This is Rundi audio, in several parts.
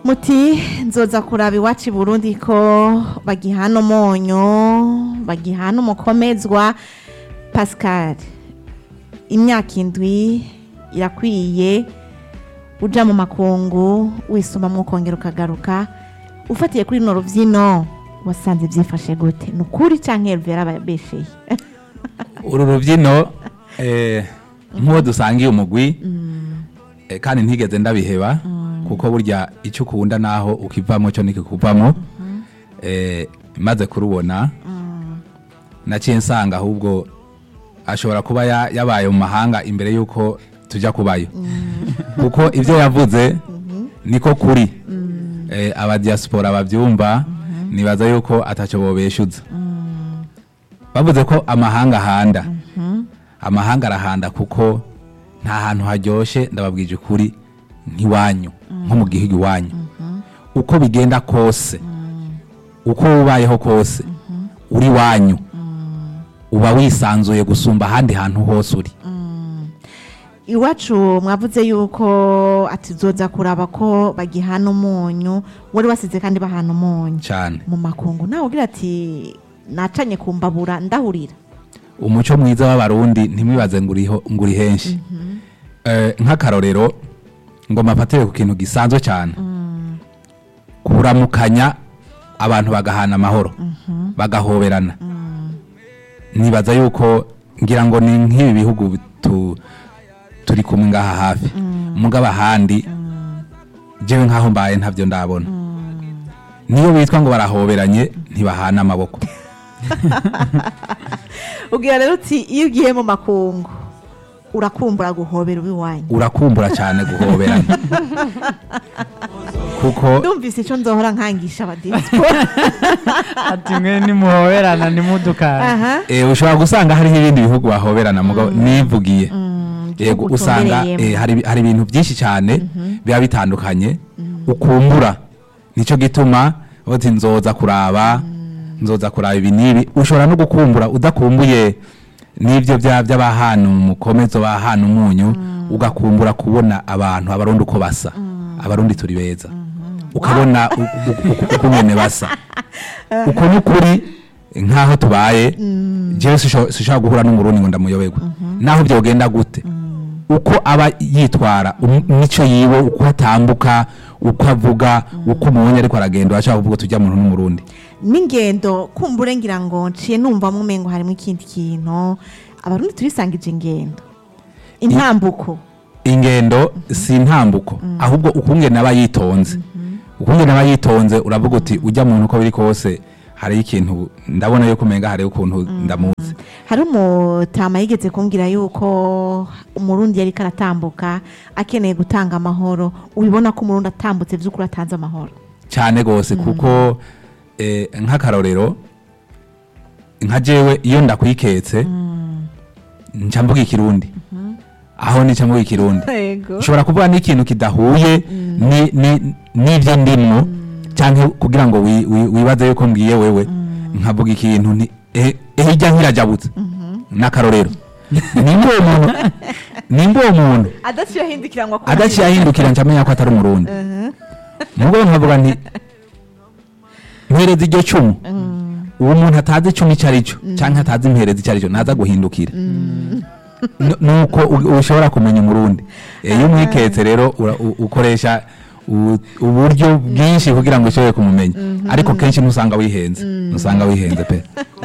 muti nzoza kuraba iwacu i burundi ko bagihana umunyu bagihana umukomezwa pascal imyaka indwi irakwiye uja mu makungu wisumamwo ukongera ukagaruka ufatiye kuri runo rubyino wasanze byifashe gute ni ukuri cyangwa heruvera ababesheye uru rubyino eh, nk'uwo dusangiye umugwi eh, kandi ntigeze ndabiheba kuko burya icyo ukunda naho ukivamo cyo nikikuvamo eh, maze kurubona naciye nsanga ahubwo ashobora kuba ya- yabaye mu mahanga imbere y'uko tujya kubayo kuko ibyo yavuze niko kuri eh, abadiyasipora babyumva nibaza yuko atacyo bobeshuza bavuze ko amahanga ahanda amahanga arahanda kuko nta hantu haryoshye ndababwije ukuri nk'iwanyu nko mu gihugu iwanyu uko bigenda kose uko ubayeho kose uri iwanyu uba wisanzuye gusumba ahandi hantu hose uri iwacu mwavuze yuko atizoza kuraba ko bagihana umunyu wari wasize kandi bahana umunyu cyane mu makungu nawe ugira ati nacanye ku mbabura ndahurira umuco mwiza w'abarundi ntimwibaze ngo uriho- ngo uri henshi Eh, nk'akarorero ngo mafatire ku kintu gisanzwe cyane kuramukanya abantu bagahana amahoro bagahoberana nibaza yuko ngira ngo ni nk'ibi bihugu tu- turi kumwe ngaha hafi mugabo ahandi jewe nk'aho mbaye ntabyo ndabona niyo bitwa ngo barahoberanye ntibahana amaboko ubwira rero uti iyo ugiye mu makungu urakumbura guhobera uw'iwanyu urakumbura cyane guhoberana kuko ndumvise icyo nzohora nkangisha abadiyasipora ati mwe nimuhoberana nimudukane aha eh, ushobora gusanga hariho ibindi bihugu bahoberana mugabo nivugiye yego igihugu usanga utumbereyemo. eh, hari hari ibintu byinshi cyane biba bitandukanye ukumbura nicyo gituma uti nzoza kuraba nzoza kuraba ibi n'ibi ushobora no gukumbura udakumbuye n'ibyo bya by'abahana umukomezo bahana umunyu ugakumbura kubona abantu abarundi uko basa abarundi turi beza ukabona u- u- u- uko nyene basa uko ni ukuri nk'aho tubaye jewe sisho- sishobora guhura n'umurundi ngo ndamuyoberwa naho byogenda gute uko aba yitwara um- mico yiwe uko atambuka uko avuga uko umubonye ariko aragenda urashobora kuvuga tujya muntu n'umurundi n'ingendo kumbure ngira ngo nciye numva mu mengo harimo ikindi kintu abarundi turisangije ingendo intambuko ingendo si intambuko ahubwo ukungene aba yitonze ukungene aba yitonze uravuga uti ujya muntu uko biri kose hariho ikintu ndabona yuko umenga hariho ukuntu ndamuzi hari umutama yigeze kumbwira yuko umurundi yari karatambuka akeneye gutanga amahoro ubibona ko umurundi atambutse by'ukuri atanze amahoro cyane rwose kuko eh, nk'akarorero nka jewe iyo ndakwiketse nca mvuga ikirundi aho nica mvuga ikirundi yego ushobora kuvuga n'ikintu kidahuye ni- ni- n'ibyo ndimwo cyangwa kugira ngo wi- wi- wibaze yuko mbwiye wewe nkavuga ikintu nti eh, eh, ijya nkirajabutse n'akarorero nimba uwo muntu nimba uwo muntu adaciye ahindukira ngo akore adaciye ahindukira nca amenya ko atari umurundi nubwo nkavuga nti mpereza iryo cumu uwo muntu atazi icumu icyo ari cyo cyangwa atazi impereza icyo ari cyo ntaza guhindukira N- nuko u- ushobora kumenya umurundi Eh, iyo umwiketse rero ura- u- ukoresha u- uburyo bwinshi kugira ngo ushobore kumumenya ariko kenshi ntusanga wihenze ntusanga wihenze pe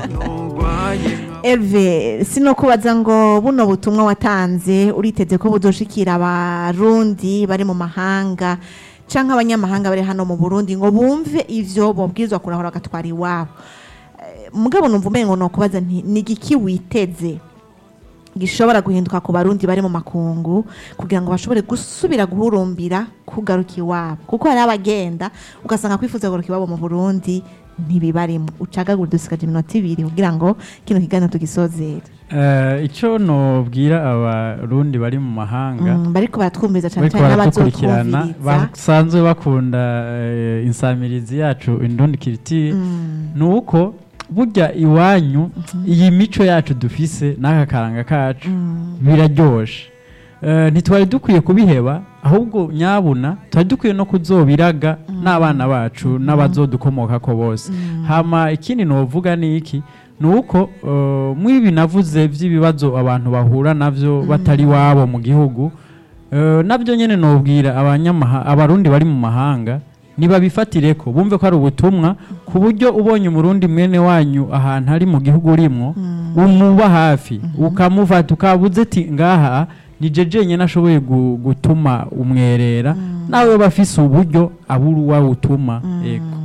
Herve sino kubaza ngo buno butumwa watanze uriteze ko buzoshikira abarundi bari mu mahanga canke abanyamahanga bari hano mu Burundi ngo bumve ivyo bobwirizwa kurahora bagatwara iwabo Eh, mugabo numva umengo no kubaza nti ni igiki witeze gishobora guhinduka ku barundi bari mu makungu kugira ngo bashobore gusubira guhurumbira kugaruka iwabo kuko hari abagenda ugasanga kwifuza kugaruka iwabo mu burundi ntibibarimo ucagagura dusigaje iminota ibiri kugira ngo kino kiganiro tugisozere Eh, icyo nobwira abarundi bari mu mahanga Mm, bariko baratwumviriza cyane bariko cyane baradukurikirana n'abazotwumviriza basanzwe bakunda eh, insamirizi yacu indundi kiriti Mm, ni uko burya iwanyu iyi mico yacu dufise n'aka karanga kacu mm, biraryoshe eh, ntitwari dukwiye kubiheba ahubwo nyabuna twari dukwiye no kuzobiraga n'abana bacu n'abazodukomoka ko bose hama ikindi novuga ni iki ni uko eh, mw'ibi navuze by'ibibazo abantu bahura navyo batari iwabo mu gihugu eh, nabyo nyene nobwira abanyamaha abarundi bari mu mahanga nibabifatire ko bumve ko ari ubutumwa ku buryo ubonye umurundi mwene wanyu ahantu ari mu gihugu urimwo umuba hafi ukamufata ukabuze ati ngaha ni jeje nyene ashoboye gu- gutuma umwerera nawe bafise uburyo abura uwawutuma yego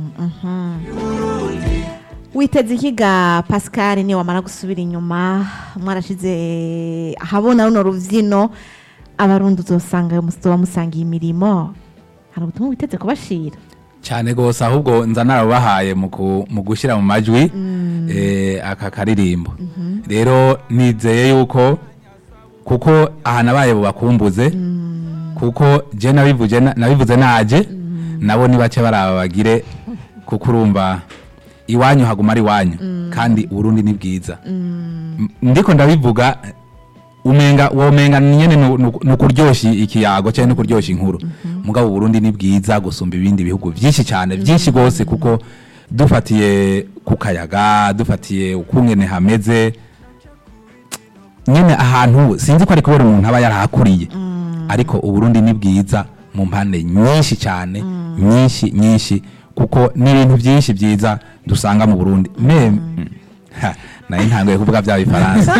witeze ikiga pascal niyo wamara gusubira inyuma mwarashize ahabona runo rubyino abarundi uzosanga muzoba musangiye imirimo hari ubutumwa witeze kubashira cyane rwose ahubwo nza narabahaye mu ku- mu gushyira mu majwi eh, aka karirimbo rero nizeye yuko kuko aha nabaye bubakumbuze kuko je nabivuze na- nabivuze naje nabo ni bake baraba bagire kuko urumva iwanyu haguma ari iwanyu kandi uburundi ni bwiza M- ndiko ndabivuga umenga womenga nyene nu- nu- nukuryoshya ikiyago cyangwa nukuryoshya inkuru mugabo uburundi ni bwiza gusumba ibindi bihugu byinshi cyane byinshi rwose kuko dufatiye ku kayaga dufatiye ukungene hameze nyene ahantu sinzi ko ari kubera umuntu aba yarahakuriye ariko uburundi ni bwiza mu mpande nyinshi cyane nyinshi nyinshi kuko n'ibintu byinshi byiza dusanga mu burundi me ha, nayo ntangoye kuvuga bya bifaransa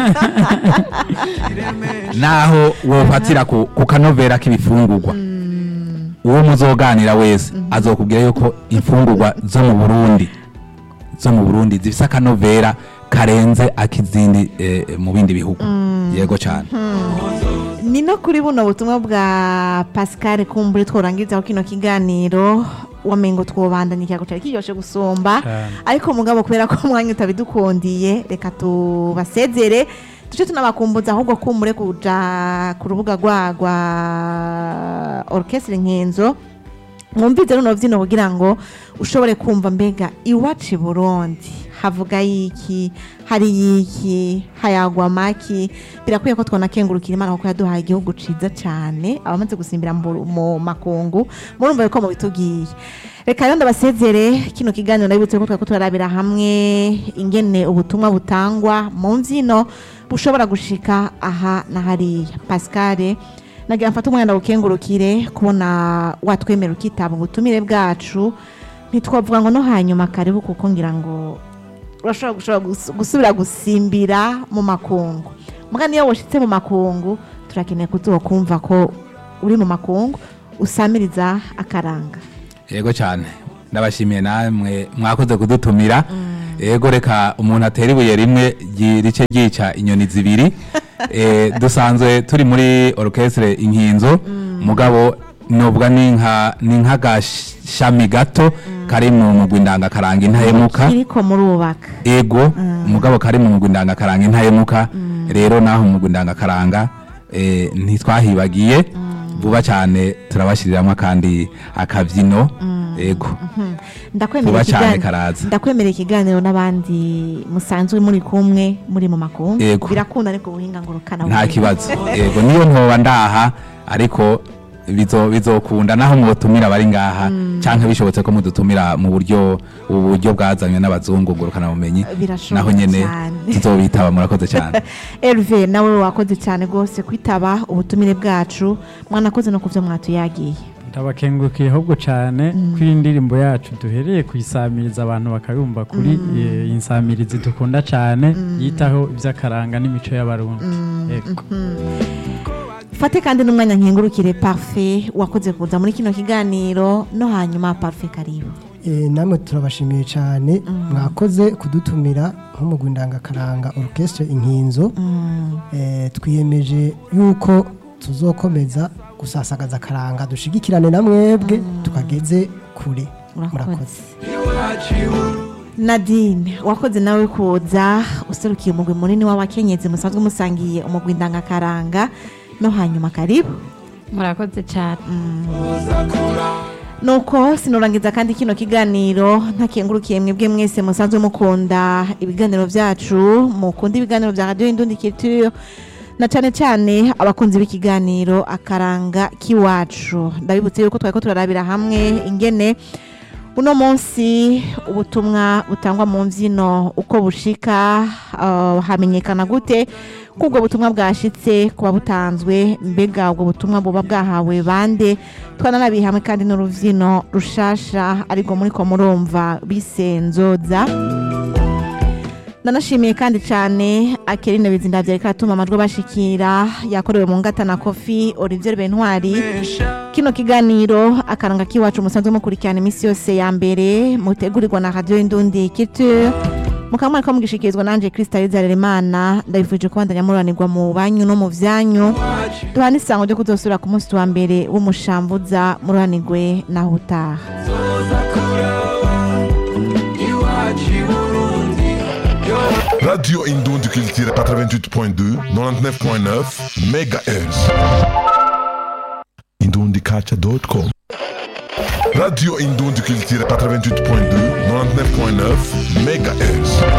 naho wofatira ku, ku kanovera k'ibifungurwa uwo muzoganira wese azokubwira yuko imfungurwa zo mu burundi zo mu burundi zifise akanovera karenze ak'izindi eh, mu bindi bihugu yego cyane ni no kuri buno butumwa bwa pascal kumbure tworangizaho kino kiganiro wamengo twobandanya ikiyago cyari kiryoshe gusumba Cyane. ariko mugabo kubera ko umwanya utabidukundiye reka tubasezere tuce tunabakumbuza ahubwo kumbure kuja ku rubuga rwa rwa orchestre nkenzo mwumvize runo vyino kugira ngo ushobore kumva mbega iwacu i burundi havuga yiki hari yiki hayagwa maki birakwiye ko twonakengurukira imana kuko yaduhaye igihugu ciza cane abamaze gusimbira mu Buru- mu makungu murumva yuko mubitubwiye reka rero ndabasezere kino kiganiro ndabibutse ko twari turarabira hamwe ingene ubutumwa butangwa mu mvyino bushobora gushika aha na hariya pascal nagira mfate umwanya ndawukengurukire kubona watwemera ukitaba ubutumire bwacu ntitwavuga ngo no hanyuma karibu kuko ngira ngo urashobora gushobora gus- gusubira gusimbira mu makungu muga niyo washitse mu makungu turakeneye kuzokumva ko uri mu makungu usamiriza akaranga yego cyane ndabashimiye namwe mwakoze kudutumira yego reka umuntu atera ibuye rimwe ryi- rice ryica inyoni zibiri Eh, dusanzwe turi muri orchestre inkinzo mugabo nubwo ni nka ni nk'agashami gato kari mu mugwi ndangakaranga intahemuka kiriko murubaka ego mugabo kari mu mugwi ndangakaranga intahemuka rero naho mu mugwi ndangakaranga eh, ntitwahibagiye vuba cyane turabashyiriramo kandi akabyino ego ndakwemera Vuba cane ikiganiro karaza. ndakwemera ikiganiro n'abandi musanzwe muri kumwe muri mu makungu Yego. birakunda ariko ubuhinga ngurukana nta kibazo ego niyo ntoba ndaha ariko bizo- bizokunda naho mwotumira abari ngaha cyangwa bishobotse ko mudutumira mu buryo ubu buryo bwazanywe n'abazungu ngurukana bumenyi Birashoboka naho nyene cyane. tuzobitaba murakoze cyane Herve nawe wakoze cyane rwose kwitaba ubutumire bwacu mwanakoze no ku byo mwatuyagiye ndabakengurukiye ahubwo cyane ko iyi ndirimbo yacu duhereye kuyisamiriza abantu bakayumva kuri eh, iyi nsamirizi dukunda cyane yitaho iby'akaranga n'imico y'abarundi Yego. fate kandi n'umwanya nkengurukire parfe wakoze kuza muri kino kiganiro no hanyuma parfe karibu Eh, namwe turabashimiye cyane mwakoze kudutumira nk'umugwi ndangakaranga orchestre inkinzo Eh, twiyemeje yuko tuzokomeza gusasagaza akaranga dushigikirane na mwebwe tukageze kure urakoze nadine wakoze nawe kuza userukiye umugwi munini w'abakenyezi musanzwe musangiye umugwi ndangakaranga no hanyuma karibu murakoze cyane nuko sinurangiza kandi kino kiganiro ntakengurukiye mwebwe mwese musanzwe mukunda ibiganiro byacu mukunda ibiganiro bya radiyo indundi culture na cane cane abakunzi b'ikiganiro akaranga k'iwacu ndabibutse yuko twari ko turarabira hamwe ingene uno munsi ubutumwa butangwa mu mbyino uko bushika uh, hamenyekana gute ko ubwo butumwa bwashitse kuba butanzwe mbega ubwo butumwa buba bwahawe bande twananabiye hamwe kandi n'uruvyino rushasha ariko muri ko murumva bisenzoza nanashimiye kandi cyane akerine bizinda byari katuma amajwi bashikira yakorewe mu ngata na kofi Olivier Bentwari kino kiganiro akaranga kiwacu musanzwe mukurikirana iminsi yose ya mbere mutegurirwa na radio Indundi Culture mukaba mwariko mugishikirizwa nanje Krista Imana ndabifuje kubandanya muranirwa mu banyu no mu vyanyu duhana isango ryo kuzosubira ku munsi wa mbere w'umushambuza muranirwe naho utaha Radio Indon du Culture 88.2, 99.9 MHz. Indondicacha.com Radio Indon du Culture 88.2, 99.9 MHz.